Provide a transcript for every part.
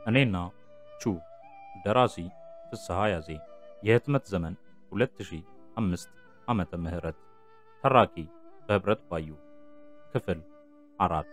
እኔና ቹ ደራሲ ፍስሐ ያዜ የህትመት ዘመን 2005 ዓመተ ምህረት ተራኪ በህብረት ባዩ ክፍል አራት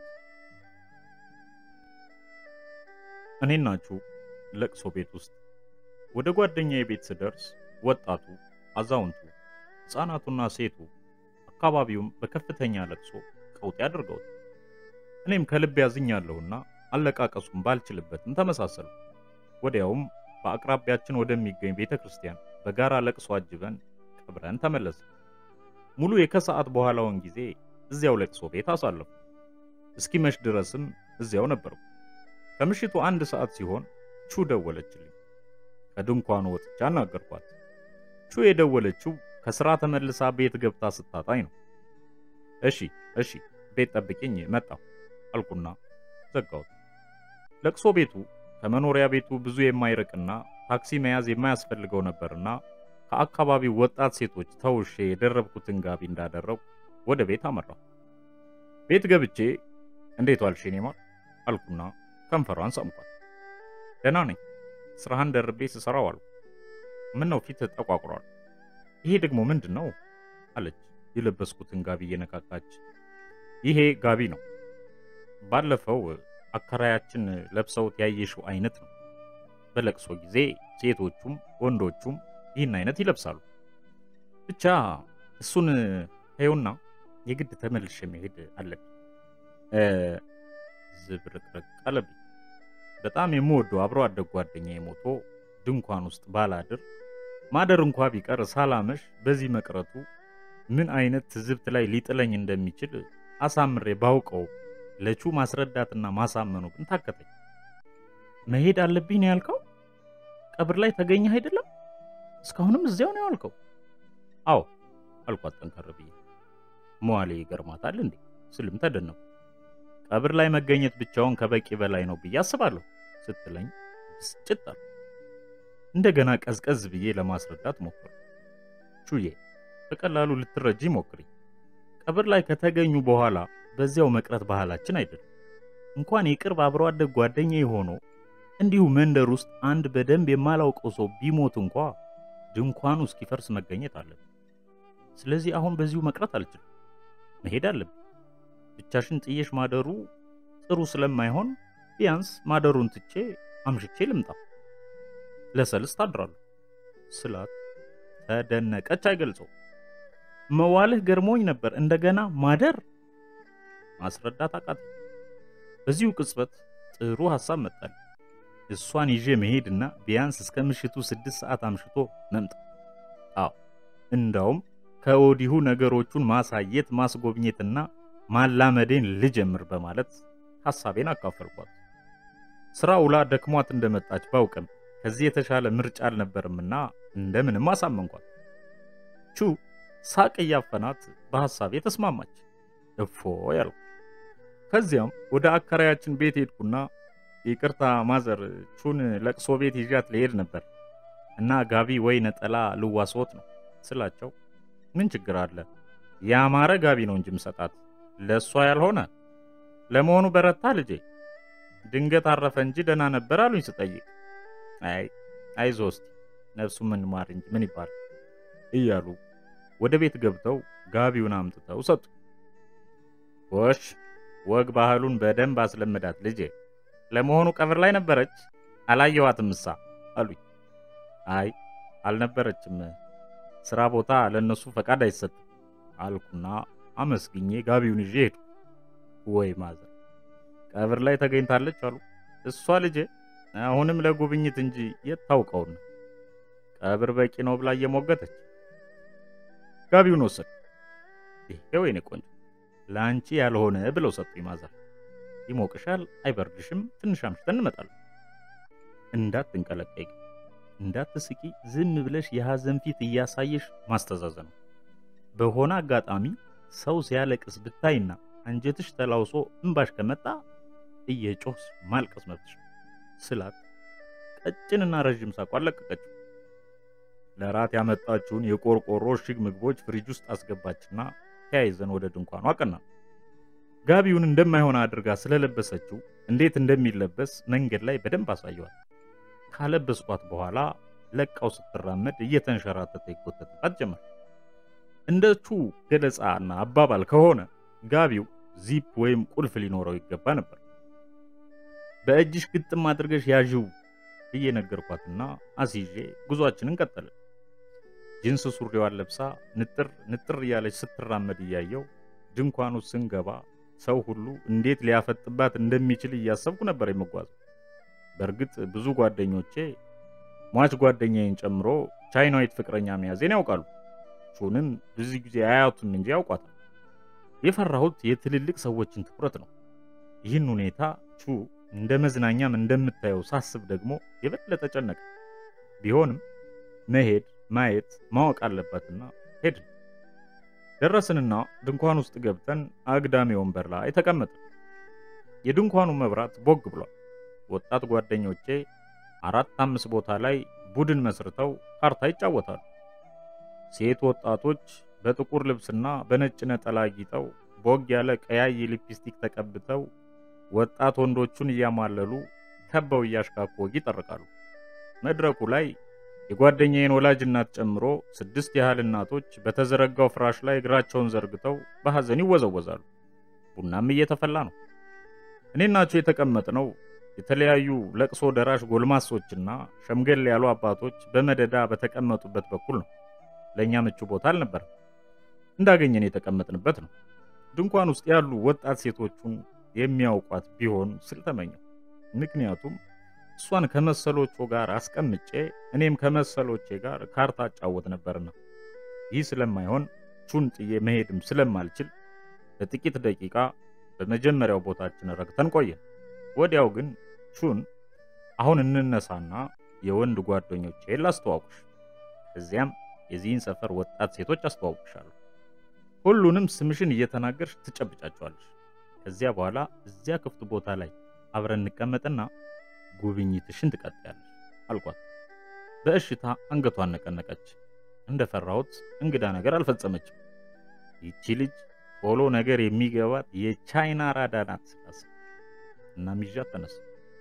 እኔና ቹ ለቅሶ ቤት ውስጥ ወደ ጓደኛዬ ቤት ስደርስ ወጣቱ፣ አዛውንቱ፣ ሕፃናቱና ሴቱ አካባቢውም በከፍተኛ ለቅሶ ቀውጤ አድርገውት እኔም ከልብ ያዝኛለሁና አለቃቀሱን ባልችልበትም ተመሳሰሉ። ወዲያውም በአቅራቢያችን ወደሚገኝ ቤተ ክርስቲያን በጋራ ለቅሶ አጅበን ቀብረን ተመለሰ። ሙሉ የከሰዓት በኋላውን ጊዜ እዚያው ለቅሶ ቤት አሳለፉ። እስኪመሽ ድረስም እዚያው ነበርኩ። ከምሽቱ አንድ ሰዓት ሲሆን ቹ ደወለችልኝ። ከድንኳኑ ወጥቻ አናገርኳት። ቹ የደወለችው ከስራ ተመልሳ ቤት ገብታ ስታጣኝ ነው። እሺ እሺ ቤት ጠብቂኝ መጣሁ አልኩና ዘጋሁት። ለቅሶ ቤቱ ከመኖሪያ ቤቱ ብዙ የማይርቅና ታክሲ መያዝ የማያስፈልገው ነበርና ከአካባቢው ወጣት ሴቶች ተውሼ የደረብኩትን ጋቢ እንዳደረው ወደ ቤት አመራሁ። ቤት ገብቼ እንዴት ዋልሽ የኔ ማር አልኩና ከንፈሯን ሳምኳት። ደህና ነኝ፣ ስራህን ደርቤ ስሰራው አልኩ። ምን ነው ፊት ጠቋቁሯል? ይሄ ደግሞ ምንድን ነው አለች የለበስኩትን ጋቢ እየነካካች። ይሄ ጋቢ ነው ባለፈው አከራያችን ለብሰውት ያየሽው አይነት ነው። በለቅሶ ጊዜ ሴቶቹም ወንዶቹም ይህን አይነት ይለብሳሉ። ብቻ እሱን ተይውና የግድ ተመልሼ መሄድ አለብኝ። ዝብርቅርቅ አለብኝ። በጣም የምወደው አብሮ አደግ ጓደኛዬ ሞቶ ድንኳን ውስጥ ባላድር ማደር እንኳ ቢቀር ሳላመሽ በዚህ መቅረቱ ምን አይነት ትዝብት ላይ ሊጥለኝ እንደሚችል አሳምሬ ባውቀው ለቹ ማስረዳትና ማሳመኑ ግን ታከተኝ። መሄድ አለብኝ ነው ያልከው? ቀብር ላይ ተገኘህ አይደለም? እስካሁንም እዚያው ነው ያልከው? አዎ አልኳት ጠንከር ብዬ። መዋሌ ይገርማታል እንዴ ስልም ተደነቁ። ቀብር ላይ መገኘት ብቻውን ከበቂ በላይ ነው ብዬ አስባለሁ ስትለኝ ብስጭት አልኩ። እንደገና ቀዝቀዝ ብዬ ለማስረዳት ሞክር። ቹዬ በቀላሉ ልትረጂ ሞክሪ። ቀብር ላይ ከተገኙ በኋላ በዚያው መቅረት ባህላችን አይደለም። እንኳን የቅርብ አብሮ አደግ ጓደኛ ሆኖ እንዲሁ መንደር ውስጥ አንድ በደንብ የማላውቀው ሰው ቢሞት እንኳ ድንኳኑ እስኪፈርስ መገኘት አለብን። ስለዚህ አሁን በዚሁ መቅረት አልችልም፣ መሄድ አለብን። ብቻሽን ጥየሽ ማደሩ ጥሩ ስለማይሆን ቢያንስ ማደሩን ትቼ አምሽቼ ልምጣ፣ ለሰልስት አድራለሁ ስላት ተደነቀች። አይገልጸው መዋልህ ገርሞኝ ነበር፣ እንደገና ማደር ማስረዳት አቃተኝ። በዚሁ ቅጽበት ጥሩ ሐሳብ መጣል። እሷን ይዤ መሄድና ቢያንስ እስከ ምሽቱ ስድስት ሰዓት አምሽቶ መምጣት። አዎ እንዳውም ከወዲሁ ነገሮቹን ማሳየት ማስጎብኘትና ማላመዴን ልጀምር በማለት ሐሳቤን አካፈልኳት። ስራ ውላ ደክሟት እንደመጣች ባውቅም ከዚህ የተሻለ ምርጫ አልነበርምና እንደምንም አሳመንኳት። ቹ ሳቅ እያፈናት በሐሳቤ ተስማማች። እፎ ያልኩ ከዚያም ወደ አከራያችን ቤት ሄድኩና ይቅርታ ማዘር ቹን ለቅሶ ቤት ይዣት ልሄድ ነበር እና ጋቢ ወይ ነጠላ ልዋስዎት ነው ስላቸው፣ ምን ችግር አለ ያማረ ጋቢ ነው እንጂ ምሰጣት ለእሷ ያልሆነ። ለመሆኑ በረታ ልጄ? ድንገት አረፈ እንጂ ደህና ነበር አሉኝ ስጠይቅ፣ አይ አይዞ እስቲ ነፍሱ ምን ማር እንጂ ምን ይባል እያሉ ወደ ቤት ገብተው ጋቢውን አምጥተው ሰጡ። ጎሽ ወግ ባህሉን በደንብ አስለምዳት ልጄ። ለመሆኑ ቀብር ላይ ነበረች? አላየኋትም እሳ አሉኝ። አይ አልነበረችም፣ ስራ ቦታ ለነሱ ፈቃድ አይሰጥም አልኩና አመስግኜ ጋቢውን ይዤ ሄድኩ። ወይ ማዘር ቀብር ላይ ተገኝታለች አሉ። እሷ ልጄ አሁንም ለጉብኝት እንጂ የት ታውቀውና ቀብር በቂ ነው ብላ እየሞገተች ጋቢውን ወሰድ። ይሄ ወይኔ ቆንጆ ለአንቺ ያልሆነ ብለው ሰጡኝ ማዘር። ይሞቅሻል፣ አይበርድሽም፣ ትንሽ አምሽተን እንመጣለን። እንዳትንቀለቀይ፣ እንዳትስቂ፣ ዝም ብለሽ የሐዘን ፊት እያሳየሽ ማስተዛዘን ነው። በሆነ አጋጣሚ ሰው ሲያለቅስ ብታይና አንጀትሽ ተላውሶ እንባሽ ከመጣ እየጮህስ ማልቀስ መብትሽ ስላት ቀጭንና ረዥም ሳቋን ለቀቀችው። ለራት ያመጣችውን የቆርቆሮ እሽግ ምግቦች ፍሪጅ ውስጥ አስገባችና ተያይዘን ወደ ድንኳኑ አቀናን። ጋቢውን እንደማይሆን አድርጋ ስለለበሰችው እንዴት እንደሚለበስ መንገድ ላይ በደንብ አሳየዋል። ካለበስኳት በኋላ ለቃው ስትራመድ እየተንሸራተተ ይጎተትባት ጀመር። እንደ ቹ ገለጻና አባባል ከሆነ ጋቢው ዚፕ ወይም ቁልፍ ሊኖረው ይገባ ነበር። በእጅሽ ግጥም አድርገሽ ያዥው ብዬ ነገርኳትና አስይዤ ጉዟችንን ቀጠልን። ጂንስ ሱሪዋን ለብሳ ንጥር ንጥር እያለች ስትራመድ እያየው ድንኳኑ ስንገባ ሰው ሁሉ እንዴት ሊያፈጥባት እንደሚችል እያሰብኩ ነበር የምጓዘው። በእርግጥ ብዙ ጓደኞቼ ሟች ጓደኛዬን ጨምሮ ቻይናዊት ፍቅረኛ መያዜን ያውቃሉ። ቹንም ብዙ ጊዜ አያቱም እንጂ ያውቋታል። የፈራሁት የትልልቅ ሰዎችን ትኩረት ነው። ይህን ሁኔታ ቹ እንደ መዝናኛም እንደምታየው ሳስብ ደግሞ የበለጠ ጨነቀ። ቢሆንም መሄድ ማየት ማወቅ አለባትና ሄድን። ደረስንና ድንኳን ውስጥ ገብተን አግዳሚ ወንበር ላይ ተቀመጥን። የድንኳኑ መብራት ቦግ ብሏል። ወጣት ጓደኞቼ አራት አምስት ቦታ ላይ ቡድን መስርተው ካርታ ይጫወታሉ። ሴት ወጣቶች በጥቁር ልብስና በነጭ ነጠላ ጊጠው ቦግ ያለ ቀያይ ሊፕስቲክ ተቀብተው ወጣት ወንዶቹን እያማለሉ ከበው እያሽካኩ ወግ ይጠርቃሉ። መድረኩ ላይ የጓደኛዬን ወላጅ እናት ጨምሮ ስድስት ያህል እናቶች በተዘረጋው ፍራሽ ላይ እግራቸውን ዘርግተው በሐዘን ይወዘወዛሉ። ቡናም እየተፈላ ነው። እኔናቸው የተቀመጥነው የተለያዩ ለቅሶ ደራሽ ጎልማሶችና ሸምገል ያሉ አባቶች በመደዳ በተቀመጡበት በኩል ነው። ለእኛ ምቹ ቦታ አልነበረም። እንዳገኘን የተቀመጥንበት ነው። ድንኳን ውስጥ ያሉ ወጣት ሴቶቹን የሚያውቋት ቢሆን ስል ተመኘው። ምክንያቱም እሷን ከመሰሎቹ ጋር አስቀምጬ እኔም ከመሰሎቼ ጋር ካርታ አጫወት ነበርና። ይህ ስለማይሆን ቹን ጥዬ መሄድም ስለማልችል ለጥቂት ደቂቃ በመጀመሪያው ቦታችን ረግተን ቆየን። ወዲያው ግን ቹን አሁን እንነሳና የወንድ ጓደኞቼን ላስተዋውቅሽ፣ እዚያም የዚህን ሰፈር ወጣት ሴቶች አስተዋውቅሻለሁ። ሁሉንም ስምሽን እየተናገርሽ ትጨብጫቸዋለሽ። ከዚያ በኋላ እዚያ ክፍት ቦታ ላይ አብረን እንቀመጥና ጉብኝትሽን ትቀጥያለሽ አልኳት። በእሽታ አንገቷን ነቀነቀች። እንደፈራሁት እንግዳ ነገር አልፈጸመችም። ይቺ ልጅ ቶሎ ነገር የሚገባት የቻይና ራዳ ናት ስላሰብኩ እና ይዣት ተነሳ።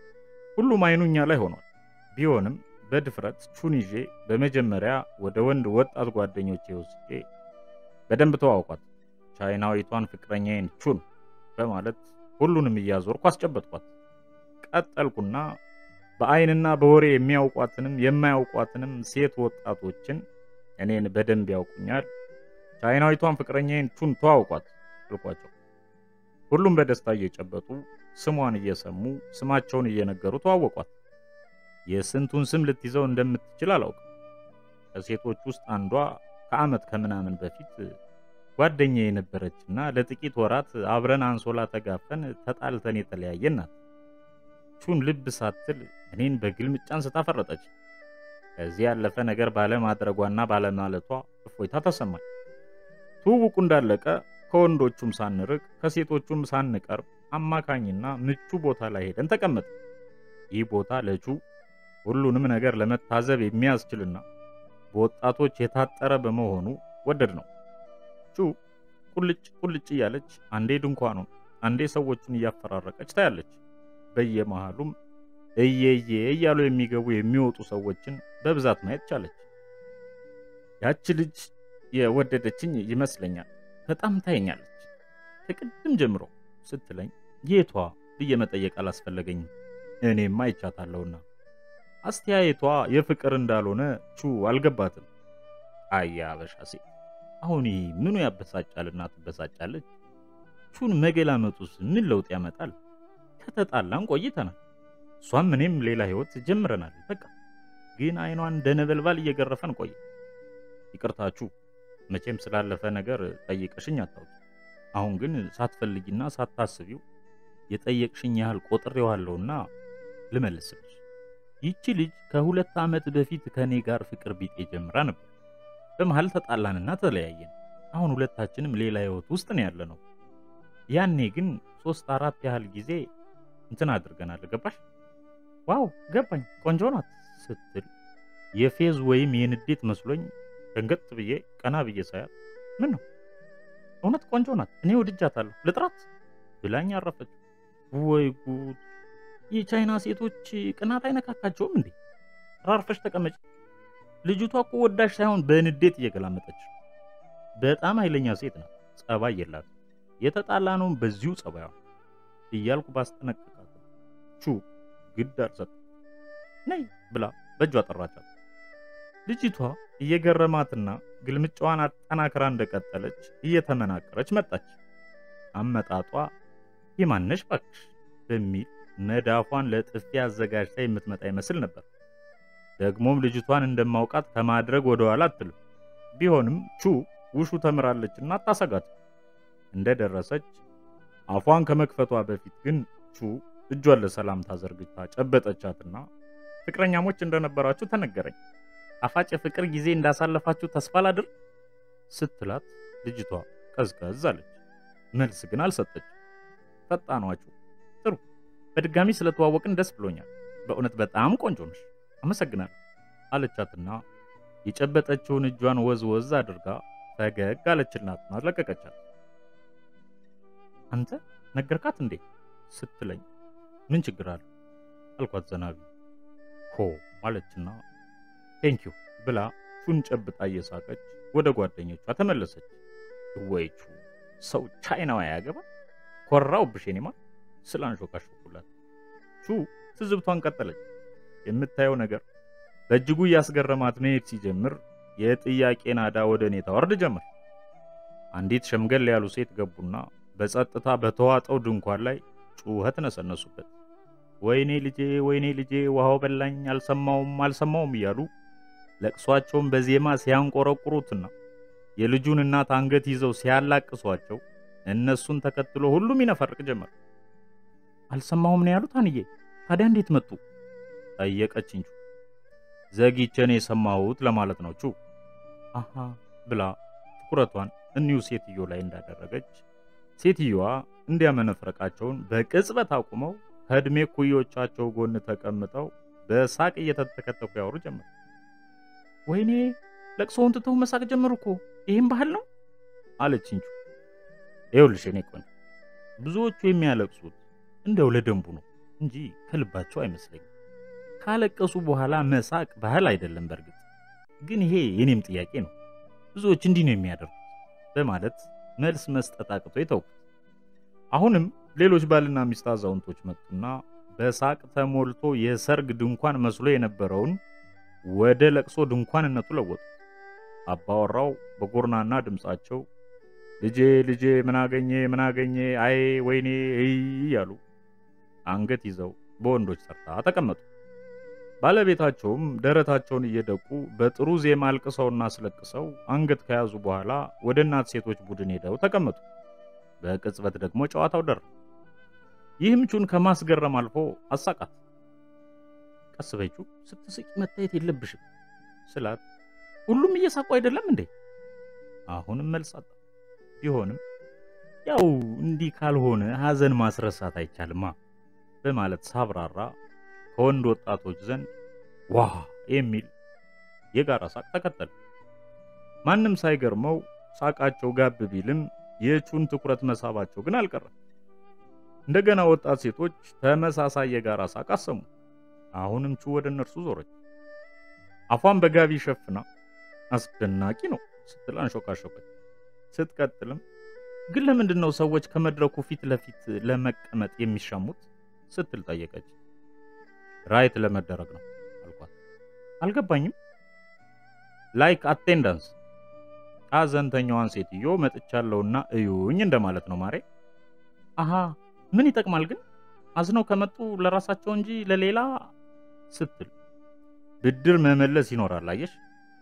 ሁሉም አይኑ እኛ ላይ ሆኗል። ቢሆንም በድፍረት ቹን ይዤ በመጀመሪያ ወደ ወንድ ወጣት ጓደኞቼ ወስጄ በደንብ ተዋውቋት፣ ቻይናዊቷን ፍቅረኛዬን ቹን በማለት ሁሉንም እያዞርኩ አስጨበጥኳት። ቀጠልኩና በአይንና በወሬ የሚያውቋትንም የማያውቋትንም ሴት ወጣቶችን እኔን በደንብ ያውቁኛል፣ ቻይናዊቷን ፍቅረኛዬን ቹን ተዋውቋት አልኳቸው። ሁሉም በደስታ እየጨበጡ ስሟን እየሰሙ ስማቸውን እየነገሩ ተዋወቋት። የስንቱን ስም ልትይዘው እንደምትችል አላውቅም። ከሴቶች ውስጥ አንዷ ከዓመት ከምናምን በፊት ጓደኛ የነበረችና ለጥቂት ወራት አብረን አንሶላ ተጋፈን ተጣልተን የተለያየን ናት። ቹን ልብ ሳትል እኔን በግልምጫ አንስታ ፈረጠች። ከዚህ ያለፈ ነገር ባለማድረጓና ባለማለቷ እፎይታ ተሰማኝ። ትውውቁ እንዳለቀ ከወንዶቹም ሳንርቅ ከሴቶቹም ሳንቀርብ አማካኝና ምቹ ቦታ ላይ ሄደን ተቀመጠ። ይህ ቦታ ለቹ ሁሉንም ነገር ለመታዘብ የሚያስችልና በወጣቶች የታጠረ በመሆኑ ወደድ ነው። ቹ ቁልጭ ቁልጭ እያለች አንዴ ድንኳኑን አንዴ ሰዎቹን እያፈራረቀች ታያለች። በየመሃሉም እየየ እያሉ የሚገቡ የሚወጡ ሰዎችን በብዛት ማየት ቻለች። ያቺ ልጅ የወደደችኝ ይመስለኛል። በጣም ታየኛለች ከቅድም ጀምሮ ስትለኝ የቷ ብዬ መጠየቅ አላስፈለገኝም። እኔም አይቻታለሁና አስተያየቷ የፍቅር እንዳልሆነ ቹ አልገባትም። አያ አበሻ ሴት አሁን ይህ ምኑ ያበሳጫልና ትበሳጫለች? ቹን መገላመጡስ ምን ለውጥ ያመጣል? ከተጣላን ቆይተናል። እሷም እኔም ሌላ ህይወት ጀምረናል። በቃ ግን አይኗን እንደ ነበልባል እየገረፈን ቆየ። ይቅርታችሁ መቼም ስላለፈ ነገር ጠይቀሽኝ አታውቂ። አሁን ግን ሳትፈልጊና ሳታስቢው የጠየቅሽኝ ያህል ቆጥሬዋለሁና ልመልስልሽ። ይቺ ልጅ ከሁለት ዓመት በፊት ከኔ ጋር ፍቅር ቢጤ ጀምራ ነበር። በመሃል ተጣላንና ተለያየን። አሁን ሁለታችንም ሌላ ህይወት ውስጥ ነው ያለነው። ያኔ ግን ሶስት አራት ያህል ጊዜ እንትን አድርገናል። ገባሽ? ዋው ገባኝ፣ ቆንጆ ናት ስትል የፌዝ ወይም የንዴት መስሎኝ ደንገጥ ብዬ ቀና ብዬ ሳያት ምን ነው እውነት ቆንጆ ናት፣ እኔ ወድጃታለሁ፣ ልጥራት ብላኝ አረፈች። ወይ ጉድ! የቻይና ሴቶች ቅናት አይነካካቸውም እንዴ? ራርፈሽ ተቀመጭ። ልጅቷ እኮ ወዳሽ ሳይሆን በንዴት እየገላመጠች በጣም ኃይለኛ ሴት ናት። ጸባይ የላት። የተጣላ ነውም በዚሁ ጸባዩ እያልኩ ባስጠነቅቃት ቹ ግድ አልሰጠ ነይ ብላ በእጇ ጠራቻት። ልጅቷ እየገረማትና ግልምጫዋን አጠናክራ እንደቀጠለች እየተመናቀረች መጣች። አመጣጧ የማነሽ ባክሽ በሚል መዳፏን ለጥፊ አዘጋጅታ የምትመጣ ይመስል ነበር። ደግሞም ልጅቷን እንደማውቃት ከማድረግ ወደ ኋላ አትልም። ቢሆንም ቹ ውሹ ተምራለችና አታሰጋት። እንደደረሰች አፏን ከመክፈቷ በፊት ግን ቹ እጇን ለሰላምታ ዘርግታ ጨበጠቻትና ፍቅረኛሞች እንደነበራችሁ ተነገረኝ። ጣፋጭ የፍቅር ጊዜ እንዳሳለፋችሁ ተስፋ ላድር ስትላት ልጅቷ ቀዝቀዝ አለች። መልስ ግን አልሰጠች። ፈጣኗችሁ ጥሩ፣ በድጋሚ ስለተዋወቅን ደስ ብሎኛል። በእውነት በጣም ቆንጆ ነሽ፣ አመሰግናለሁ አለቻትና የጨበጠችውን እጇን ወዝ ወዝ አድርጋ ፈገግ አለችላትና ለቀቀቻት። አንተ ነገርካት እንዴ ስትለኝ ምን ችግር አለ አልኳት ዘናቢ ሆ አለችና ቴንኪዩ ብላ ቹን ጨብጣ እየሳቀች ወደ ጓደኞቿ ተመለሰች። ወይቹ ሰው ቻይናዋ ያገባ ኮራው ብሼኔማ ስላንሾካሾኩላት ቹ ትዝብቷን ቀጠለች። የምታየው ነገር በእጅጉ እያስገረማት መሄድ ሲጀምር የጥያቄ ናዳ ወደ እኔ ታወርድ ጀመር። አንዲት ሸምገል ያሉ ሴት ገቡና በጸጥታ በተዋጠው ድንኳን ላይ ጩኸት ነሰነሱበት። ወይኔ ልጄ፣ ወይኔ ልጄ፣ ውሃው በላኝ፣ አልሰማውም፣ አልሰማውም እያሉ ለቅሷቸውን በዜማ ሲያንቆረቁሩትና የልጁን እናት አንገት ይዘው ሲያላቅሷቸው እነሱን ተከትሎ ሁሉም ይነፈርቅ ጀመር። አልሰማሁም ነው ያሉት አንዬ። ታዲያ እንዴት መጡ? ጠየቀችኝ። ዘግይቼ ነው የሰማሁት ለማለት ነው ቹ አሃ ብላ ትኩረቷን እኒሁ ሴትዮ ላይ እንዳደረገች ሴትዮዋ እንዲያመነፍረቃቸውን በቅጽበት አቁመው ከዕድሜ ኩዮቻቸው ጎን ተቀምጠው በሳቅ እየተተከተኩ ያወሩ ጀመር። ወይኔ ለቅሶውን ትተው መሳቅ ጀመሩ እኮ ይህም ባህል ነው አለችኝ። ይኸውልሽ እኔ ቆንጆ ብዙዎቹ የሚያለቅሱት እንደው ለደንቡ ነው እንጂ ከልባቸው አይመስለኝም። ካለቀሱ በኋላ መሳቅ ባህል አይደለም። በእርግጥ ግን ይሄ የኔም ጥያቄ ነው። ብዙዎች እንዲህ ነው የሚያደርጉት በማለት መልስ መስጠት አቅቶ የተውኩት። አሁንም ሌሎች ባልና ሚስት አዛውንቶች መጡና በሳቅ ተሞልቶ የሰርግ ድንኳን መስሎ የነበረውን ወደ ለቅሶ ድንኳንነቱ ለወጡ። አባወራው በጎርናና ድምፃቸው ልጄ ልጄ ምናገኘ ምናገኘ አይ ወይኔ እይ እያሉ አንገት ይዘው በወንዶች ተርታ ተቀመጡ። ባለቤታቸውም ደረታቸውን እየደቁ በጥሩ ዜማ አልቅሰውና አስለቅሰው አንገት ከያዙ በኋላ ወደ እናት ሴቶች ቡድን ሄደው ተቀመጡ። በቅጽበት ደግሞ ጨዋታው ደረ። ይህም ቹን ከማስገረም አልፎ አሳቃት። ቀስ በይቹ ስትስቂ መታየት የለብሽም ስላት ሁሉም እየሳቁ አይደለም እንዴ? አሁንም መልስ አጣ። ቢሆንም ያው እንዲህ ካልሆነ ሐዘን ማስረሳት አይቻልማ በማለት ሳብራራ ከወንድ ወጣቶች ዘንድ ዋ የሚል የጋራ ሳቅ ተከተለ። ማንም ሳይገርመው ሳቃቸው ጋብ ቢልም የቹን ትኩረት መሳባቸው ግን አልቀረም። እንደገና ወጣት ሴቶች ተመሳሳይ የጋራ ሳቅ አሰሙ። አሁንም ቹ ወደ እነርሱ ዞረች። አፏን በጋቢ ሸፍና አስደናቂ ነው ስትል አንሾካሾከች። ስትቀጥልም ግን ለምንድን ነው ሰዎች ከመድረኩ ፊት ለፊት ለመቀመጥ የሚሻሙት ስትል ጠየቀች። ራይት ለመደረግ ነው አልኳት። አልገባኝም። ላይክ አቴንዳንስ ሐዘንተኛዋን ሴትዮ መጥቻለሁና እዩኝ እንደማለት ነው ማሬ። አሃ ምን ይጠቅማል ግን አዝነው ከመጡ ለራሳቸው እንጂ ለሌላ ስትል ብድር መመለስ ይኖራል። አየሽ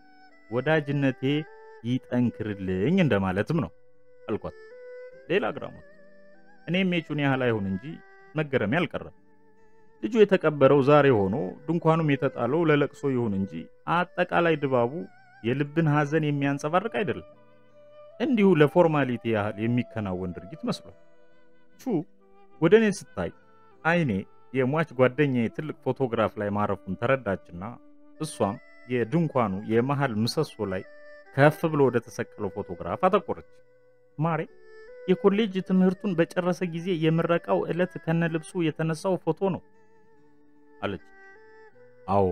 ወዳጅነቴ ይጠንክርልኝ እንደማለትም ነው አልኳት። ሌላ ግራሞት እኔም የቹን ያህል አይሁን እንጂ መገረሜ አልቀረም። ልጁ የተቀበረው ዛሬ ሆኖ ድንኳኑም የተጣለው ለለቅሶ ይሁን እንጂ አጠቃላይ ድባቡ የልብን ሐዘን የሚያንጸባርቅ አይደለም። እንዲሁ ለፎርማሊቲ ያህል የሚከናወን ድርጊት መስሏል። ቹ ወደ እኔ ስታይ አይኔ የሟች ጓደኛዬ ትልቅ ፎቶግራፍ ላይ ማረፉን ተረዳችና እሷም የድንኳኑ የመሃል ምሰሶ ላይ ከፍ ብሎ ወደ ተሰቀለው ፎቶግራፍ አተኮረች። ማሬ የኮሌጅ ትምህርቱን በጨረሰ ጊዜ የምረቃው ዕለት ከነልብሱ የተነሳው ፎቶ ነው አለች። አዎ።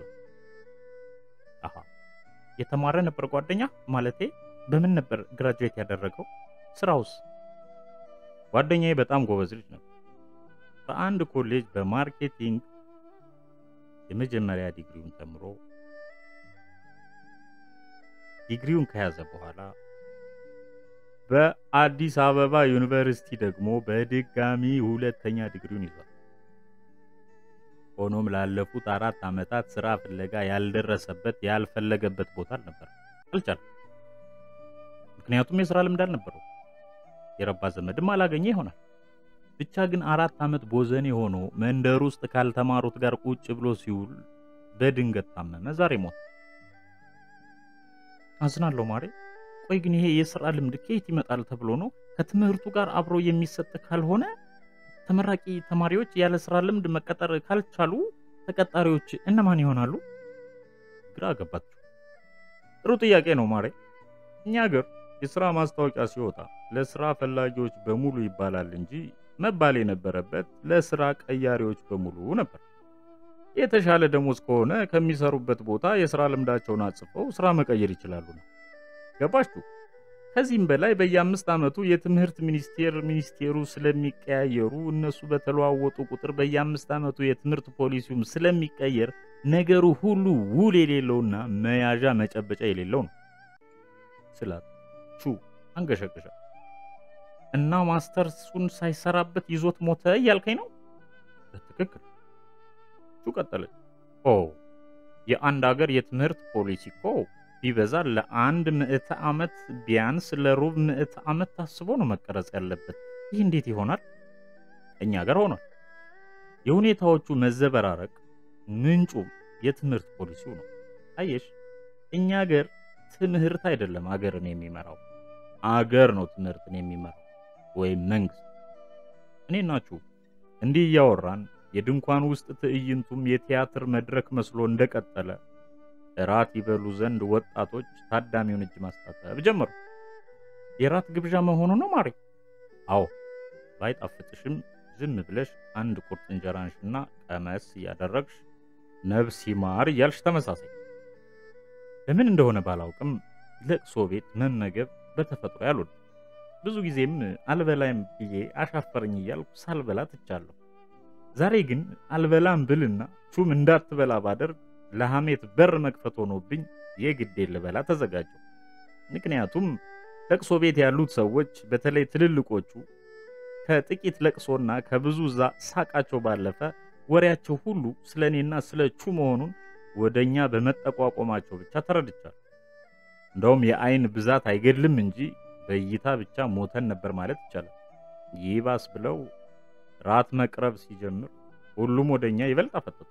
አሃ የተማረ ነበር ጓደኛ? ማለቴ በምን ነበር ግራጁዌት ያደረገው? ስራውስ? ጓደኛዬ በጣም ጎበዝ ልጅ ነበር። በአንድ ኮሌጅ በማርኬቲንግ የመጀመሪያ ዲግሪውን ተምሮ ዲግሪውን ከያዘ በኋላ በአዲስ አበባ ዩኒቨርሲቲ ደግሞ በድጋሚ ሁለተኛ ዲግሪውን ይዟል። ሆኖም ላለፉት አራት ዓመታት ስራ ፍለጋ ያልደረሰበት ያልፈለገበት ቦታ አልነበር፣ አልቻለም። ምክንያቱም የስራ ልምድ አልነበረው፣ የረባ ዘመድም አላገኘ ይሆናል። ብቻ ግን አራት ዓመት ቦዘኔ ሆኖ መንደር ውስጥ ካልተማሩት ጋር ቁጭ ብሎ ሲውል በድንገት ታመመ። ዛሬ ሞት። አዝናለሁ ማሬ። ቆይ ግን ይሄ የስራ ልምድ ከየት ይመጣል ተብሎ ነው? ከትምህርቱ ጋር አብሮ የሚሰጥ ካልሆነ ተመራቂ ተማሪዎች ያለ ስራ ልምድ መቀጠር ካልቻሉ ተቀጣሪዎች እነማን ይሆናሉ? ግራ ገባችሁ። ጥሩ ጥያቄ ነው ማሬ። እኛ ሀገር የስራ ማስታወቂያ ሲወጣ ለስራ ፈላጊዎች በሙሉ ይባላል እንጂ መባል የነበረበት ለስራ ቀያሪዎች በሙሉ ነበር። የተሻለ ደሞዝ ከሆነ ከሚሰሩበት ቦታ የስራ ልምዳቸውን አጽፈው ስራ መቀየር ይችላሉ ነው። ገባችሁ? ከዚህም በላይ በየአምስት ዓመቱ የትምህርት ሚኒስቴር ሚኒስቴሩ ስለሚቀያየሩ እነሱ በተለዋወጡ ቁጥር በየአምስት ዓመቱ የትምህርት ፖሊሲውም ስለሚቀየር ነገሩ ሁሉ ውል የሌለውና መያዣ መጨበጫ የሌለው ነው ስላት ቹ አንገሸገሻ እና ማስተርሱን ሳይሰራበት ይዞት ሞተ እያልከኝ ነው? በትክክል ቹ ቀጠለች። ኦ የአንድ ሀገር የትምህርት ፖሊሲ እኮ ቢበዛ ለአንድ ምዕተ ዓመት ቢያንስ ለሩብ ምዕተ ዓመት ታስቦ ነው መቀረጽ ያለበት። ይህ እንዴት ይሆናል? እኛ ሀገር ሆኗል። የሁኔታዎቹ መዘበራረቅ ምንጩም የትምህርት ፖሊሲው ነው። አየሽ፣ እኛ ሀገር ትምህርት አይደለም አገርን የሚመራው፣ አገር ነው ትምህርትን የሚመራው ወይም መንግስት። እኔ ናችሁ እንዲህ እያወራን የድንኳን ውስጥ ትዕይንቱም የቲያትር መድረክ መስሎ እንደቀጠለ እራት ይበሉ ዘንድ ወጣቶች ታዳሚውን እጅ ማስታጠብ ጀመሩ። የራት ግብዣ መሆኑ ነው ማሬ? አዎ። ባይጣፍጥሽም ዝም ብለሽ አንድ ቁርጥ እንጀራ አንሽና ቀመስ እያደረግሽ ነፍስ ይማር እያልሽ ተመሳሳይ። ለምን እንደሆነ ባላውቅም ለቅሶ ቤት መመገብ በተፈጥሮ ያልወድ ብዙ ጊዜም አልበላይም ብዬ አሻፈረኝ እያልኩ ሳልበላ ትቻለሁ። ዛሬ ግን አልበላም ብልና ቹም እንዳትበላ ባደርግ ለሐሜት በር መክፈት ሆኖብኝ የግዴ ልበላ ተዘጋጀው። ምክንያቱም ለቅሶ ቤት ያሉት ሰዎች በተለይ ትልልቆቹ ከጥቂት ለቅሶና ከብዙ ሳቃቸው ባለፈ ወሬያቸው ሁሉ ስለ እኔና ስለ ቹ መሆኑን ወደኛ በመጠቋቆማቸው ብቻ ተረድቻለሁ። እንደውም የአይን ብዛት አይገድልም እንጂ በእይታ ብቻ ሞተን ነበር ማለት ይቻላል። ይባስ ብለው ራት መቅረብ ሲጀምር ሁሉም ወደኛ ይበልጥ አፈጠጡ።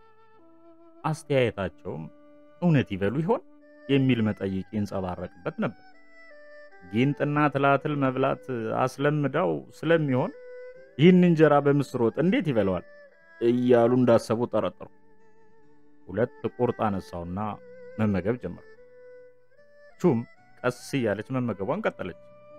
አስተያየታቸውም እውነት ይበሉ ይሆን የሚል መጠይቅ ይንጸባረቅበት ነበር። ጊንጥና ትላትል መብላት አስለምዳው ስለሚሆን ይህን እንጀራ በምስር ወጥ እንዴት ይበለዋል እያሉ እንዳሰቡ ጠረጠሩ። ሁለት ቁርጥ አነሳውና መመገብ ጀመሩ። ቹም ቀስ እያለች መመገቧን ቀጠለች።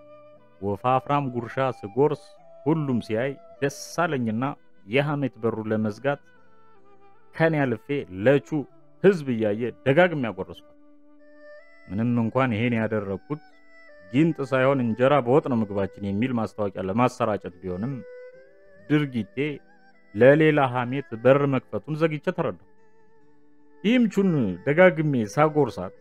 ወፋፍራም ጉርሻ ስጎርስ ሁሉም ሲያይ ደስ አለኝና የሐሜት በሩ ለመዝጋት ከኔ አልፌ ለቹ ህዝብ እያየ ደጋግም ያጎረስኳት። ምንም እንኳን ይሄን ያደረግኩት ጊንጥ ሳይሆን እንጀራ በወጥ ነው ምግባችን የሚል ማስታወቂያ ለማሰራጨት ቢሆንም ድርጊቴ ለሌላ ሐሜት በር መክፈቱን ዘግቼ ተረዳሁ። ይህም ቹን ደጋግሜ ሳጎርሳት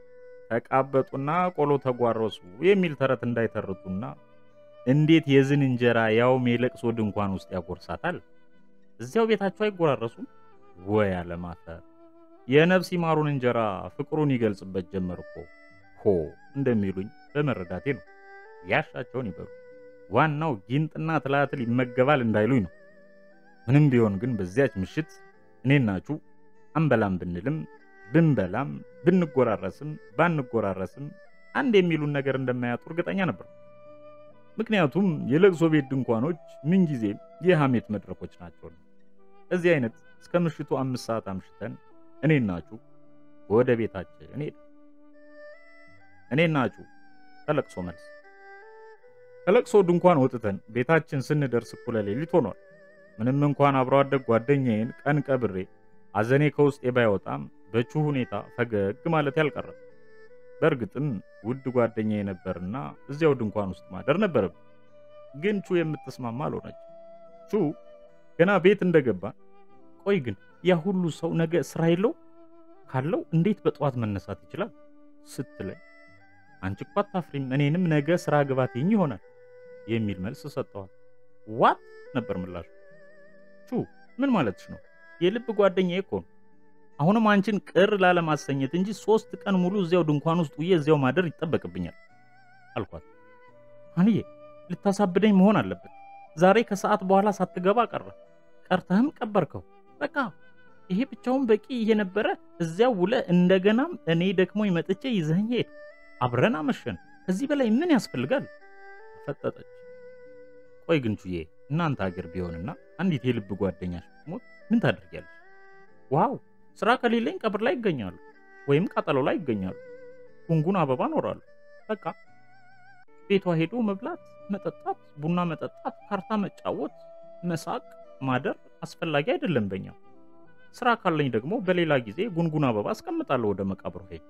ተቃበጡና ቆሎ ተጓረሱ የሚል ተረት እንዳይተርቱና እንዴት የዝን እንጀራ ያውም የለቅሶ ድንኳን ውስጥ ያጎርሳታል? እዚያው ቤታቸው አይጎራረሱም ወይ? አለማፈር የነፍስ ይማሩን እንጀራ ፍቅሩን ይገልጽበት ጀመር እኮ ሆ እንደሚሉኝ በመረዳቴ ነው። ያሻቸውን ይበሉ፣ ዋናው ጊንጥና ትላትል ይመገባል እንዳይሉኝ ነው። ምንም ቢሆን ግን በዚያች ምሽት እኔናችሁ አንበላም ብንልም ብንበላም ብንጎራረስም ባንጎራረስም አንድ የሚሉን ነገር እንደማያጡ እርግጠኛ ነበር። ምክንያቱም የለቅሶ ቤት ድንኳኖች ምንጊዜም የሐሜት መድረኮች ናቸው። እዚህ አይነት እስከ ምሽቱ አምስት ሰዓት አምሽተን እኔናችሁ ወደ ቤታችን ሄድ እኔናችሁ ከለቅሶ መልስ ከለቅሶ ድንኳን ወጥተን ቤታችን ስንደርስ እኩለ ሌሊት ሆኗል። ምንም እንኳን አብሮ አደግ ጓደኛዬን ቀን ቀብሬ አዘኔ ከውስጤ ባይወጣም በቹ ሁኔታ ፈገግ ማለት ያልቀረም። በእርግጥም ውድ ጓደኛዬ ነበርና እዚያው ድንኳን ውስጥ ማደር ነበረብን። ግን ቹ የምትስማማ አልሆነች። ቹ ገና ቤት እንደገባን ቆይ ግን ያ ሁሉ ሰው ነገ ስራ የለው ካለው እንዴት በጠዋት መነሳት ይችላል ስትለኝ አንቺ እኮ አታፍሪም፣ እኔንም ነገ ስራ ግባትኝ ይሆናል የሚል መልስ ሰጠዋል። ዋት ነበር ምላሹ። ቹ ምን ማለትሽ ነው? የልብ ጓደኛዬ እኮ ነው። አሁንም አንቺን ቅር ላለማሰኘት እንጂ ሶስት ቀን ሙሉ እዚያው ድንኳን ውስጥ ውዬ እዚያው ማደር ይጠበቅብኛል አልኳት። አንዬ ልታሳብደኝ መሆን አለበት። ዛሬ ከሰዓት በኋላ ሳትገባ ቀረ፣ ቀርተህም ቀበርከው። በቃ ይሄ ብቻውን በቂ እየነበረ እዚያው ውለ እንደገናም እኔ ደክሞኝ መጥቼ ይዘኸኝ ሄድ፣ አብረን አመሸን። ከዚህ በላይ ምን ያስፈልጋል? ፈጠጠች። ቆይ ግን ቹዬ እናንተ ሀገር ቢሆንና አንዲት የልብ ጓደኛሽ ሞት ምን ታደርጊያለሽ? ዋው ስራ ከሌለኝ ቀብር ላይ ይገኛሉ ወይም ቃጠሎ ላይ ይገኛሉ። ጉንጉን አበባ ኖራሉ። በቃ ቤቷ ሄዶ መብላት፣ መጠጣት፣ ቡና መጠጣት፣ ካርታ መጫወት፣ መሳቅ፣ ማደር አስፈላጊ አይደለም በኛ። ስራ ካለኝ ደግሞ በሌላ ጊዜ ጉንጉን አበባ አስቀምጣለሁ ወደ መቃብሩ ሄድ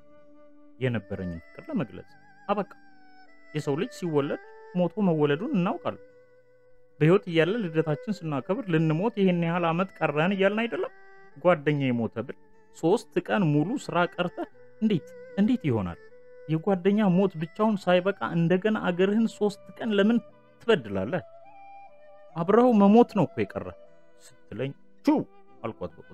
የነበረኝን ፍቅር ለመግለጽ አበቃ። የሰው ልጅ ሲወለድ ሞቶ መወለዱን እናውቃለን። በህይወት እያለ ልደታችን ስናከብር ልንሞት ይሄን ያህል ዓመት ቀረን እያልን አይደለም? ጓደኛ የሞተ ብል ሶስት ቀን ሙሉ ስራ ቀርተህ እንዴት እንዴት ይሆናል? የጓደኛ ሞት ብቻውን ሳይበቃ እንደገና አገርህን ሶስት ቀን ለምን ትበድላለህ? አብረኸው መሞት ነው እኮ የቀረ ስትለኝ ቹ አልኳት በቁጣ።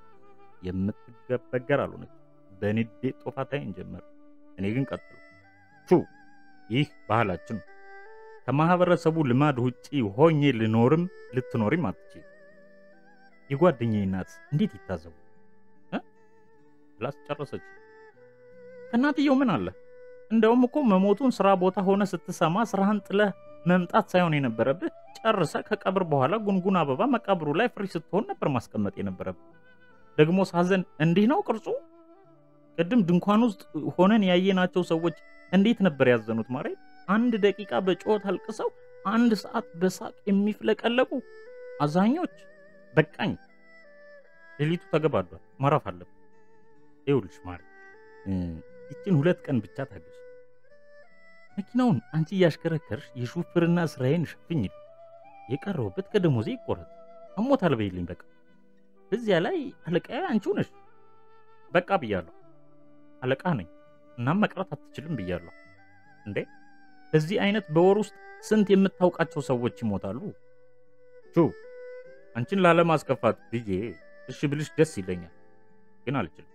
የምትገበገር አልሆነች። በንዴት ጦፋታይን ጀመር። እኔ ግን ቀጥሉ ቹ ይህ ባህላችን ነው። ከማህበረሰቡ ልማድ ውጪ ሆኜ ልኖርም ልትኖሪም አትችል። የጓደኛዬ እናት እንዴት ይታዘቡ ብላስ ጨረሰች። ከእናትየው ምን አለ? እንደውም እኮ መሞቱን ስራ ቦታ ሆነ ስትሰማ ስራህን ጥለህ መምጣት ሳይሆን የነበረብህ ጨርሰ ከቀብር በኋላ ጉንጉን አበባ መቃብሩ ላይ ፍሪ ስትሆን ነበር ማስቀመጥ የነበረብህ። ደግሞ ሳዘን እንዲህ ነው ቅርጹ። ቅድም ድንኳን ውስጥ ሆነን ያየናቸው ሰዎች እንዴት ነበር ያዘኑት? ማሬ አንድ ደቂቃ በጩኸት አልቅሰው አንድ ሰዓት በሳቅ የሚፍለቀለቁ አዛኞች። በቃኝ፣ ሌሊቱ ተገባዷል፣ ማረፍ አለብን። ይኸውልሽ ማሬ ይችን ሁለት ቀን ብቻ ታገሽ። መኪናውን አንቺ እያሽከረከርሽ የሹፍርና ስራዬን ሸፍኝ። የቀረውበት ከደሞዜ ይቆረጥ። አሞታል በይልኝ በቃ። በዚያ ላይ አለቃዬ አንቺው ነሽ። በቃ ብያለሁ። አለቃ ነኝ እናም መቅረት አትችልም ብያለሁ። እንዴ በዚህ አይነት በወር ውስጥ ስንት የምታውቃቸው ሰዎች ይሞታሉ? ቹ አንቺን ላለማስከፋት ብዬ እሺ ብልሽ ደስ ይለኛል፣ ግን አልችልም።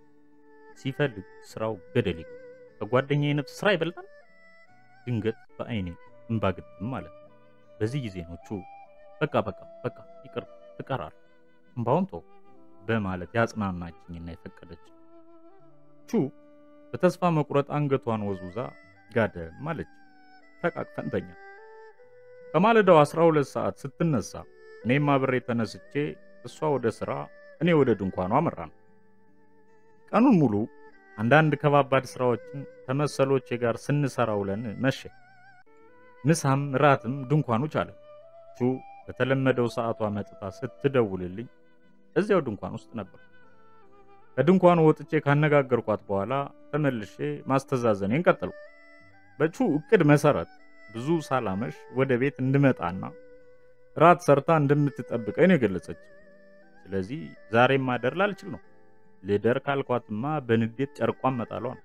ሲፈልግ ስራው ገደል ይግባ። ከጓደኛዬ ነፍስ ስራ ይበልጣል። ድንገት በአይኔ እንባ ግጥም ማለት ነው። በዚህ ጊዜ ነው ቹ በቃ በቃ በቃ ይቅር ትቀራል እምባውን ተው በማለት ያጽናናችኝና የፈቀደች ቹ በተስፋ መቁረጥ አንገቷን ወዝውዛ ጋደም አለች። ተቃቅፈን ተኛ። ከማለዳው 12 ሰዓት ስትነሳ እኔም አብሬ ተነስቼ እሷ ወደ ስራ እኔ ወደ ድንኳኗ አመራን። ቀኑን ሙሉ አንዳንድ ከባባድ ስራዎችን ከመሰሎቼ ጋር ስንሰራ ውለን መሸ። ምሳም ራትም ድንኳኑ ቻለ። ቹ በተለመደው ሰዓቷ መጥታ ስትደውልልኝ እዚያው ድንኳን ውስጥ ነበር። ከድንኳኑ ወጥቼ ካነጋገርኳት በኋላ ተመልሼ ማስተዛዘኔን ቀጠልኩ። በቹ እቅድ መሰረት ብዙ ሳላመሽ ወደ ቤት እንድመጣና ራት ሰርታ እንደምትጠብቀኝ ነው የገለጸች። ስለዚህ ዛሬም ማደር ላልችል ነው። ልደር ካልኳትማ በንዴት ጨርቋን መጣሏ ነው።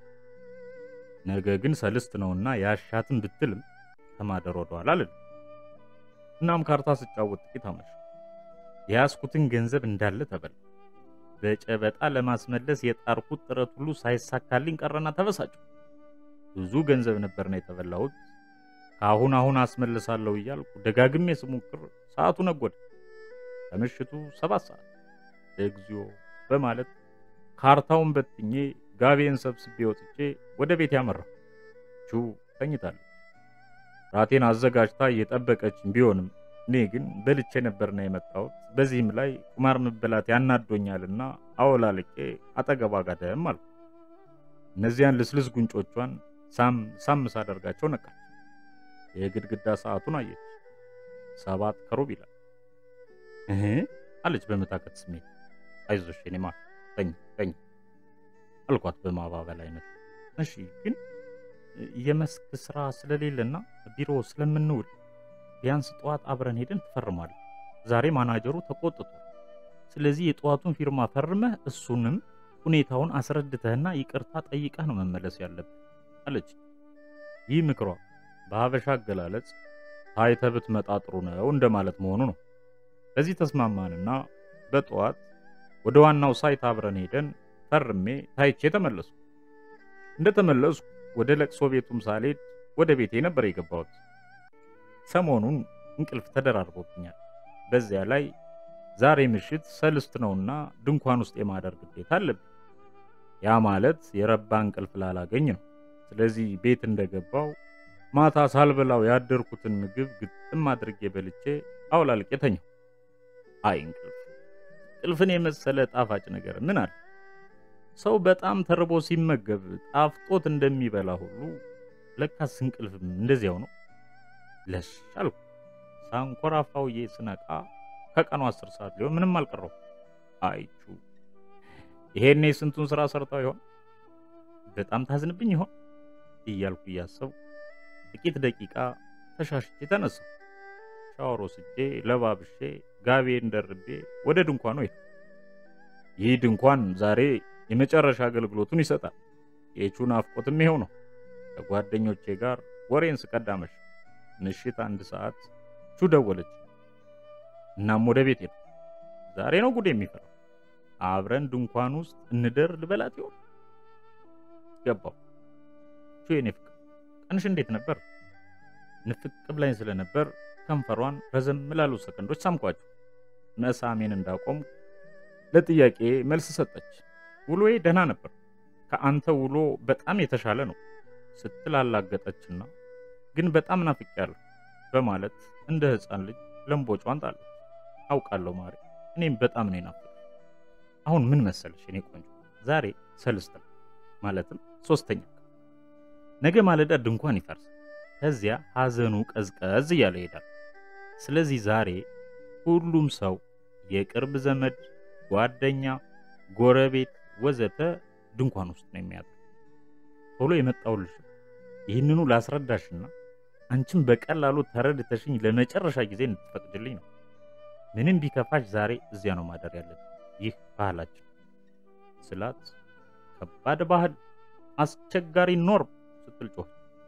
ነገ ግን ሰልስት ነውና ያሻትን ብትልም ከማደር ወደኋላ አልልም። እናም ካርታ ስጫወት ጥቂት አመሽ። የያዝኩትን ገንዘብ እንዳለ ተበላ። በጨበጣ ለማስመለስ የጣርኩት ጥረት ሁሉ ሳይሳካልኝ ቀረና ተበሳጨሁ። ብዙ ገንዘብ ነበርና የተበላሁት። ከአሁን አሁን አስመልሳለሁ እያልኩ ደጋግሜ ስሞክር ሰዓቱ ነጎደ። ከምሽቱ ሰባት ሰዓት እግዚኦ በማለት ካርታውን በትኜ ጋቤን ሰብስቤ ወጥቼ ወደ ቤት ያመራሁ። ቹ ተኝታለች። ራቴን አዘጋጅታ እየጠበቀችኝ ቢሆንም እኔ ግን በልቼ ነበርና የመጣሁት። በዚህም ላይ ቁማር መበላት ያናዶኛልና አወላልቄ አጠገቧ ጋደም አልኩ። እነዚያን ልስልስ ጉንጮቿን ሳም ሳም ሳደርጋቸው ነቃች። የግድግዳ ሰዓቱን አየች። ሰባት ከሩብ ይላል። እህ አለች በመታከት ስሜት። አይዞሽ የኔ ማር ተኝ ተኝ አልኳት በማባበል አይነት። እሺ ግን የመስክ ስራ ስለሌለና ቢሮ ስለምንውል ቢያንስ ጠዋት አብረን ሄደን ትፈርማለህ። ዛሬ ማናጀሩ ተቆጥቷል። ስለዚህ የጠዋቱን ፊርማ ፈርመህ እሱንም ሁኔታውን አስረድተህና ይቅርታ ጠይቀህ ነው መመለስ ያለብህ አለች። ይህ ምክሯ በሀበሻ አገላለጽ ታይተህ ብትመጣ ጥሩ ነው እንደማለት መሆኑ ነው። በዚህ ተስማማንና በጠዋት ወደ ዋናው ሳይት አብረን ሄደን ፈርሜ ታይቼ ተመለስኩ። እንደተመለስኩ ወደ ለቅሶ ቤቱም ሳልሄድ ወደ ቤቴ ነበር የገባሁት። ሰሞኑን እንቅልፍ ተደራርቦብኛል። በዚያ ላይ ዛሬ ምሽት ሰልስት ነውና ድንኳን ውስጥ የማደር ግዴታ አለብኝ። ያ ማለት የረባ እንቅልፍ ላላገኝ ነው። ስለዚህ ቤት እንደገባው ማታ ሳልበላው ያደርኩትን ምግብ ግጥም አድርጌ በልቼ አውላልቄ ተኛሁ። አይ እንቅልፍ እንቅልፍን የመሰለ ጣፋጭ ነገር ምን አለ? ሰው በጣም ተርቦ ሲመገብ ጣፍጦት እንደሚበላ ሁሉ ለካስ እንቅልፍም እንደዚያው ነው። ለሽ አልኩ። ሳንኮራፋውዬ ስነቃ ከቀኑ አስር ሰዓት ሊሆን ምንም አልቀረው። አይቹ ይሄኔ ስንቱን ስራ ሰርተው ይሆን? በጣም ታዝንብኝ ይሆን እያልኩ እያሰብኩ ጥቂት ደቂቃ ተሻሽቼ ተነሳሁ። ሻወር ወስጄ ለባብሼ ጋቤን ደርቤ ወደ ድንኳኑ ሄድኩ። ይህ ድንኳን ዛሬ የመጨረሻ አገልግሎቱን ይሰጣል። የቹ ናፍቆትም ይሄው ነው። ከጓደኞቼ ጋር ወሬን ስቀዳመሽ ምሽት አንድ ሰዓት ቹ ደወለች። እናም ወደ ቤት ሄድኩ። ዛሬ ነው ጉድ የሚፈራው። አብረን ድንኳን ውስጥ እንደር ልበላት ይሆን? ገባው። ቹ የኔ ፍቅር ቀንሽ እንዴት ነበር? ንፍቅ ብላኝ ስለነበር ከንፈሯን ረዘም ላሉ ሰከንዶች ሳምኳቸው። መሳሜን እንዳቆም ለጥያቄ መልስ ሰጠች። ውሎዬ ደህና ነበር፣ ከአንተ ውሎ በጣም የተሻለ ነው ስትል አላገጠችና ግን በጣም ናፍቄያለሁ በማለት እንደ ሕፃን ልጅ ለምቦጯን ጣለች። አውቃለሁ ማሪ፣ እኔም በጣም ነው ናፍቅ። አሁን ምን መሰለሽ እኔ ቆንጆ፣ ዛሬ ሰልስት ነው ማለትም ሶስተኛ ቀን። ነገ ማለዳ ድንኳን ይፈርሳል። ከዚያ ሐዘኑ ቀዝቀዝ እያለ ይሄዳል። ስለዚህ ዛሬ ሁሉም ሰው የቅርብ ዘመድ፣ ጓደኛ፣ ጎረቤት ወዘተ ድንኳን ውስጥ ነው የሚያድረው። ቶሎ የመጣሁልሽ ይህንኑ ላስረዳሽና አንቺም በቀላሉ ተረድተሽኝ ለመጨረሻ ጊዜ እንድትፈቅድልኝ ነው። ምንም ቢከፋሽ ዛሬ እዚያ ነው ማደር ያለብን። ይህ ባህላችን ስላት ከባድ ባህል፣ አስቸጋሪ ኖርም ስትል ጮኸች።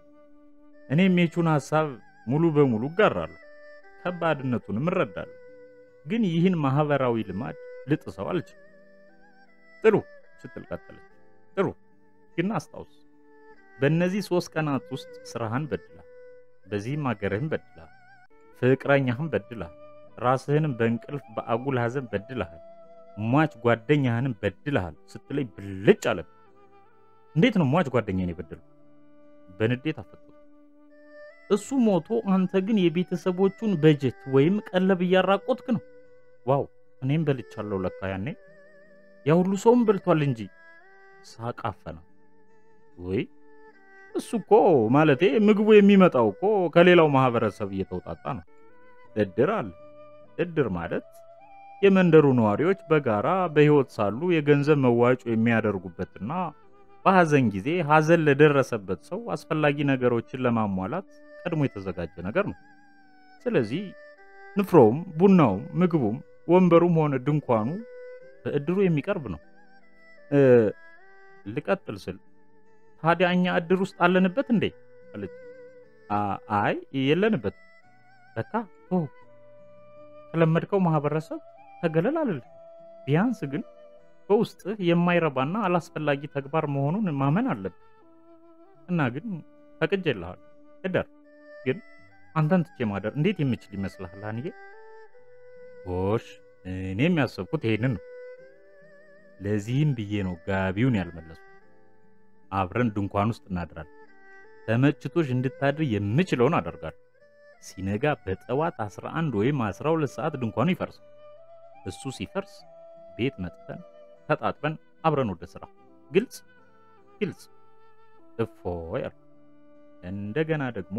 እኔም የቹን ሐሳብ ሙሉ በሙሉ እጋራለሁ፣ ከባድነቱንም እረዳለሁ። ግን ይህን ማህበራዊ ልማድ ልጥሰው አልችልም። ጥሩ ስትል ቀጠለች። ጥሩ ግን አስታውስ፣ በእነዚህ ሶስት ቀናት ውስጥ ስራህን በድላል፣ በዚህም አገርህን በድላል፣ ፍቅረኛህን በድላል፣ ራስህንም በእንቅልፍ በአጉል ሐዘን በድልሃል፣ ሟች ጓደኛህንም በድልሃል ስትለኝ ብልጭ አለብኝ። እንዴት ነው ሟች ጓደኛህን የበደልኩ? በንዴት አፈጠጡ። እሱ ሞቶ አንተ ግን የቤተሰቦቹን በጀት ወይም ቀለብ እያራቆትክ ነው። ዋው እኔም በልቻለሁ ለካ ያኔ ያ ሁሉ ሰውም በልቷል እንጂ ሳቃፈና ወይ እሱ እኮ ማለቴ ምግቡ የሚመጣው እኮ ከሌላው ማህበረሰብ እየተውጣጣ ነው። እድር አለ። እድር ማለት የመንደሩ ነዋሪዎች በጋራ በሕይወት ሳሉ የገንዘብ መዋጮ የሚያደርጉበትና በሐዘን ጊዜ ሐዘን ለደረሰበት ሰው አስፈላጊ ነገሮችን ለማሟላት ቀድሞ የተዘጋጀ ነገር ነው። ስለዚህ ንፍሮውም፣ ቡናውም፣ ምግቡም፣ ወንበሩም ሆነ ድንኳኑ በእድሩ የሚቀርብ ነው። ልቀጥል ስል ታዲያ እኛ እድር ውስጥ አለንበት እንዴ አለች። አይ የለንበት። በቃ ኦ ከለመድከው ማህበረሰብ ተገለል አልል። ቢያንስ ግን በውስጥህ የማይረባና አላስፈላጊ ተግባር መሆኑን ማመን አለብህ። እና ግን ፈቅጄልሃለሁ፣ እደር። ግን አንተን ትቼ ማደር እንዴት የምችል ይመስልሃል? አንዬ ጎሽ፣ እኔ የሚያሰብኩት ይሄንን ነው። ለዚህም ብዬ ነው ጋቢውን ያልመለሱ። አብረን ድንኳን ውስጥ እናድራለን። ተመችቶሽ እንድታድር የምችለውን አደርጋለሁ። ሲነጋ በጠዋት 11 ወይም 12 ሰዓት ድንኳኑ ይፈርሳል። እሱ ሲፈርስ ቤት መጥተን ተጣጥበን አብረን ወደ ስራ። ግልጽ ግልጽ። እፎ ያልኩ። እንደገና ደግሞ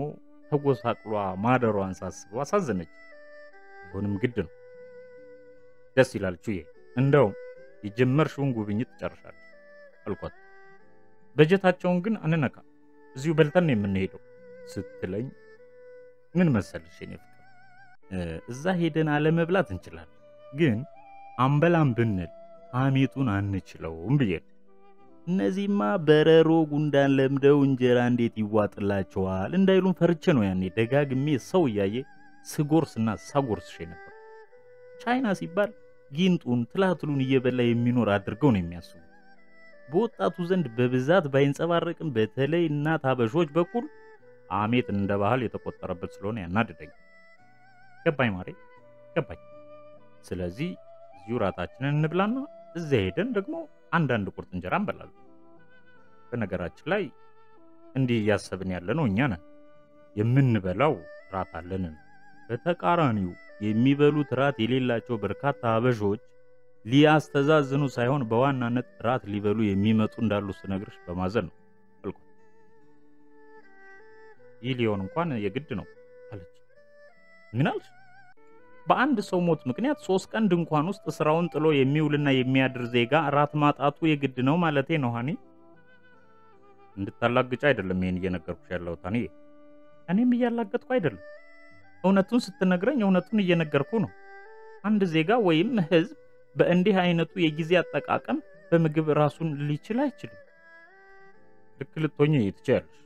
ተጎሳቅሏ ማደሯን ሳስበው አሳዘነች። ቢሆንም ግድ ነው። ደስ ይላል ቹዬ፣ እንደውም የጀመርሽውን ጉብኝት ትጨርሻለሽ አልኳት። በጀታቸውን ግን አንነካ፣ እዚሁ በልተን ነው የምንሄደው ስትለኝ ምን መሰልሽ የኔ ፍቅር፣ እዛ ሄደን አለመብላት እንችላለን፣ ግን አንበላም ብንል ሐሜቱን አንችለውም ብዬ ነው። እነዚህማ በረሮ ጉንዳን ለምደው እንጀራ እንዴት ይዋጥላቸዋል እንዳይሉን ፈርቼ ነው ያኔ ደጋግሜ ሰው እያየ ስጎርስና ሳጎርስሽ ነበር። ቻይና ሲባል ጊንጡን ትላትሉን እየበላ የሚኖር አድርገው ነው የሚያስቡት። በወጣቱ ዘንድ በብዛት ባይንጸባረቅም በተለይ እናት አበሾች በኩል ሐሜት እንደ ባህል የተቆጠረበት ስለሆነ ያናድደኝ። ገባኝ ማሬ ገባኝ። ስለዚህ እዚሁ ራታችንን እንብላና እዚያ ሄደን ደግሞ አንዳንድ ቁርጥ እንጀራ እንበላለን። በነገራችን ላይ እንዲህ እያሰብን ያለ ነው እኛ ነን። የምንበላው ራት አለንን። በተቃራኒው የሚበሉት ራት የሌላቸው በርካታ አበሾች ሊያስተዛዝኑ ሳይሆን በዋናነት ራት ሊበሉ የሚመጡ እንዳሉ ስነግርሽ በማዘን ነው አልኳት። ይህ ሊሆን እንኳን የግድ ነው አለች። ምን አልሽ? በአንድ ሰው ሞት ምክንያት ሶስት ቀን ድንኳን ውስጥ ስራውን ጥሎ የሚውልና የሚያድር ዜጋ ራት ማጣቱ የግድ ነው ማለቴ ነው። ሀኒ እንድታላግጫ አይደለም ይሄን እየነገርኩሽ ያለሁት ሀኒ። እኔም እያላገጥኩ አይደለም። እውነቱን ስትነግረኝ እውነቱን እየነገርኩ ነው። አንድ ዜጋ ወይም ሕዝብ በእንዲህ አይነቱ የጊዜ አጠቃቀም በምግብ ራሱን ሊችል አይችልም። ልክ ልትሆኚ ትችያለሽ።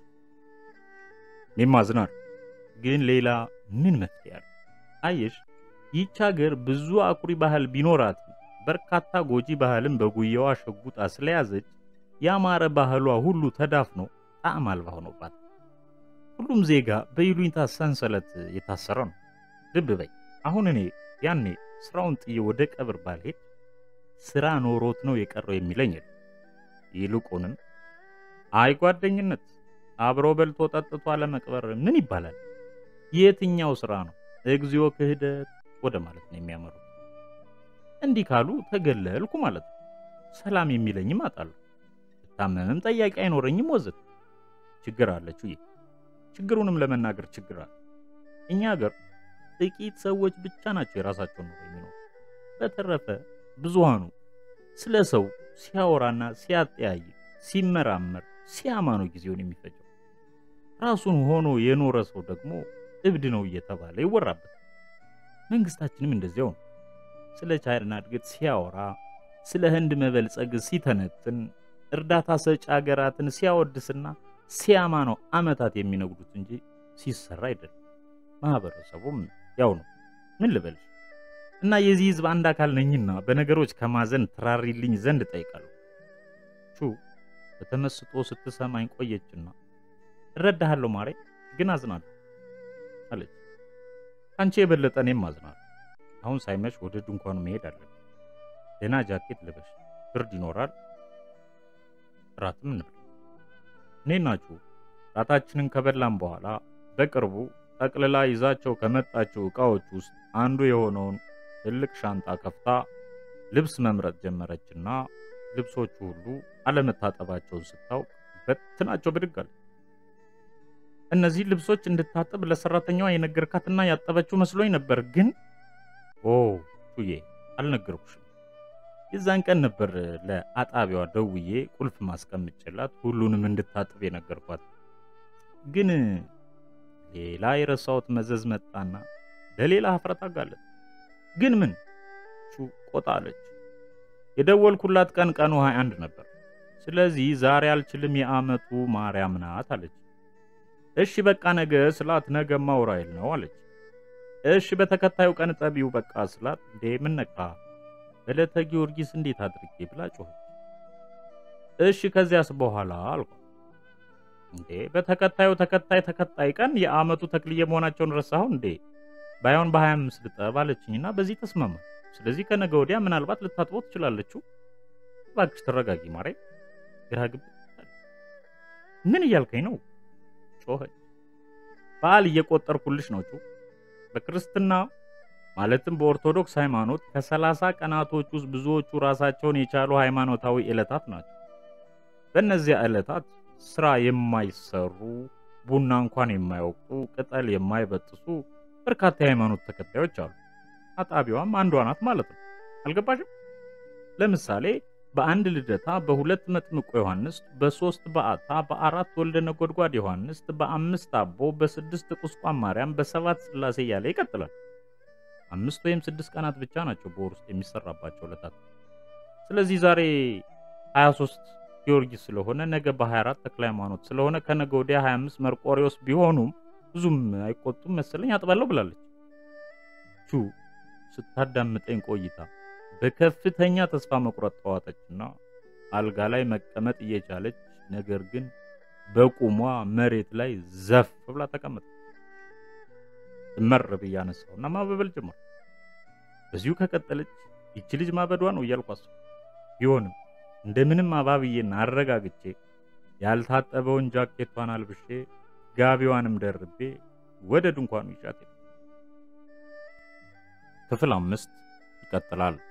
እኔም አዝናለሁ፣ ግን ሌላ ምን መፍትሄ አለ? አየሽ ይህች ሀገር ብዙ አኩሪ ባህል ቢኖራትም በርካታ ጎጂ ባህልን በጉያዋ ሸጉጣ ስለያዘች ያማረ ባህሏ ሁሉ ተዳፍኖ ጣዕም አልባ ሆኖባት ሁሉም ዜጋ በይሉኝታ ሰንሰለት የታሰረ ነው። ልብ በይ፣ አሁን እኔ ያኔ ስራውን ጥዬ ወደ ቀብር ባልሄድ ስራ ኖሮት ነው የቀረው የሚለኝ የለም። ይልቁንም አይ ጓደኝነት፣ አብሮ በልቶ ጠጥቶ አለመቅበር ምን ይባላል? የትኛው ስራ ነው? እግዚኦ ክህደት ወደ ማለት ነው የሚያመሩት። እንዲህ ካሉ ተገለልኩ ማለት ነው። ሰላም የሚለኝም አጣለሁ። ብታመምም ጠያቂ አይኖረኝም ወዘት ችግር አለች። ይህ ችግሩንም ለመናገር ችግር አለ። እኛ ሀገር ጥቂት ሰዎች ብቻ ናቸው የራሳቸውን ኑሮ የሚኖሩ። በተረፈ ብዙሃኑ ስለ ሰው ሲያወራና ሲያጠያይቅ፣ ሲመራመር፣ ሲያማ ነው ጊዜውን የሚፈጀው። ራሱን ሆኖ የኖረ ሰው ደግሞ እብድ ነው እየተባለ ይወራበታል። መንግስታችንም እንደዚያው ነው። ስለ ቻይና እድገት ሲያወራ፣ ስለ ህንድ መበልጸግ ሲተነትን፣ እርዳታ ሰጪ ሀገራትን ሲያወድስና ሲያማ ነው ዓመታት የሚነግዱት እንጂ ሲሰራ አይደለም። ማህበረሰቡም ያው ነው። ምን ልበልሽ እና የዚህ ህዝብ አንድ አካል ነኝና በነገሮች ከማዘን ትራሪልኝ ዘንድ ጠይቃለሁ። ቹ በተመስጦ ስትሰማኝ ቆየችና እረዳሃለሁ ማሬ፣ ግን አዝናለሁ አለች። ከአንቺ የበለጠ እኔም አዝናለሁ። አሁን ሳይመሽ ወደ ድንኳኑ መሄድ አለን። ደህና ጃኬት ልበሽ፣ ብርድ ይኖራል። ራትም እንብላ። እኔ ናችሁ ራታችንን ከበላን በኋላ በቅርቡ ጠቅልላ ይዛቸው ከመጣችው ዕቃዎች ውስጥ አንዱ የሆነውን ትልቅ ሻንጣ ከፍታ ልብስ መምረጥ ጀመረችና ልብሶቹ ሁሉ አለመታጠባቸውን ስታውቅ በትናቸው ብድግ አለ። እነዚህ ልብሶች እንድታጠብ ለሰራተኛዋ የነገርካትና ያጠበችው መስሎኝ ነበር፣ ግን ኦ ቹዬ አልነገርኩሽም። የዛን ቀን ነበር ለአጣቢዋ ደውዬ ቁልፍ ማስቀምጬላት ሁሉንም እንድታጥብ የነገርኳት። ግን ሌላ የረሳሁት መዘዝ መጣና ለሌላ ሀፍረት አጋለጥ። ግን ምን ቹ ቆጣ አለች። የደወልኩላት ቀን ቀኑ 21 ነበር። ስለዚህ ዛሬ አልችልም፣ የዓመቱ ማርያም ናት አለች። እሺ በቃ ነገ ስላት ነገ ማውራይል ነው አለች። እሺ በተከታዩ ቀን ጠቢው በቃ ስላት እንዴ ምን ነካ በዕለተ ጊዮርጊስ እንዴት አድርጌ ብላ ጮኸች። እሺ ከዚያስ በኋላ አልኳ። እንዴ በተከታዩ ተከታይ ተከታይ ቀን የዓመቱ ተክልዬ መሆናቸውን ረሳሁ እንዴ? ባይሆን በ25 ልጠብ አለችኝና በዚህ ተስማማ። ስለዚህ ከነገ ወዲያ ምናልባት ልታጥበው ትችላለችው። እባክሽ ተረጋጊ ማሬ። ግራ ግብ ምን እያልከኝ ነው? ጮኸች። በዓል እየቆጠርኩልሽ ነው ጩ በክርስትና ማለትም በኦርቶዶክስ ሃይማኖት ከሰላሳ ቀናቶች ውስጥ ብዙዎቹ ራሳቸውን የቻሉ ሃይማኖታዊ ዕለታት ናቸው። በእነዚያ ዕለታት ስራ የማይሰሩ ቡና እንኳን የማያውቁ ቅጠል የማይበጥሱ በርካታ የሃይማኖት ተከታዮች አሉ። አጣቢዋም አንዷ ናት ማለት ነው። አልገባሽም? ለምሳሌ በአንድ ልደታ፣ በሁለት መጥምቆ ዮሐንስ፣ በሶስት በዓታ፣ በአራት ወልደ ነጎድጓድ ዮሐንስ፣ በአምስት አቦ፣ በስድስት ቁስቋም ማርያም፣ በሰባት ስላሴ እያለ ይቀጥላል። አምስት ወይም ስድስት ቀናት ብቻ ናቸው በወር ውስጥ የሚሰራባቸው ዕለታት። ስለዚህ ዛሬ 23 ጊዮርጊስ ስለሆነ ነገ በ24 ተክለ ሃይማኖት ስለሆነ ከነገ ወዲያ 25 መርቆሪዎስ ቢሆኑም ብዙም አይቆጡም መሰለኝ አጥባለሁ ብላለች። ቹ ስታዳምጠኝ ቆይታ በከፍተኛ ተስፋ መቁረጥ ተዋጠችና አልጋ ላይ መቀመጥ እየቻለች ነገር ግን በቁሟ መሬት ላይ ዘፍ ብላ ተቀመጠች። እመር ብዬ አነሳሁና ማበበል ጀመር። በዚሁ ከቀጠለች ይቺ ልጅ ማበዷ ነው እያልኩ አሰብኩ። ቢሆንም እንደምንም አባብዬና አረጋግቼ ያልታጠበውን ጃኬቷን አልብሼ ጋቢዋንም ደርቤ ወደ ድንኳኑ ይዣት ሄድኩ። ክፍል አምስት ይቀጥላል።